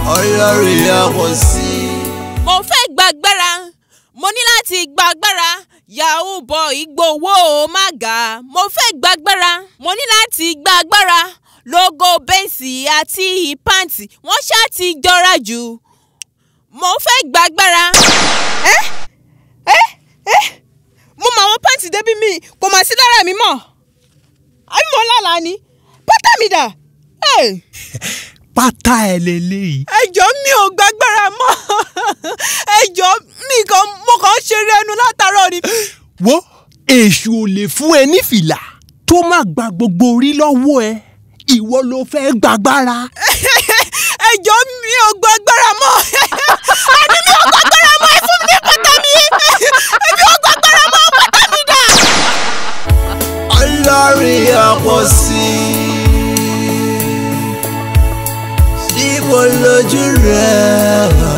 ọlọ́run yàgò sí. mo fẹ́ gbàgbára mo ní láti gbàgbára yahoo boy gbowó mága mo fẹ́ gbàgbára mo ní láti gbàgbára logo bẹ́ǹsì àti pàǹtì wọ́n ṣáà ti jọra jù mo fẹ́ gbàgbára. ẹ ẹ ẹ mo mọ àwọn pàǹtì débi mi kò mà sí lára mi mọ́ àbí mo lálàá ni pátá mi dà. Hey pátá ẹ lélẹ́yìí. ẹjọ́ mi ò gbàgbára mọ́ ẹjọ́ mi kan mo kàn ń ṣeré ẹnu látàárọ̀ ni. wo èṣù ò lè fún ẹ ní fìlà tó má gba gbogbo orí lọ́wọ́ ẹ ìwọ ló fẹ́ gbàgbára. ẹjọ́ mi ò gbàgbára mọ́ àní mi ò gbàgbára mọ́ ẹ fún mi ní pátá mi èmi ò gbàgbára mọ́ pátá mi dà. ọlọ́run yàgò sí. níbo lójú rẹ̀ wà.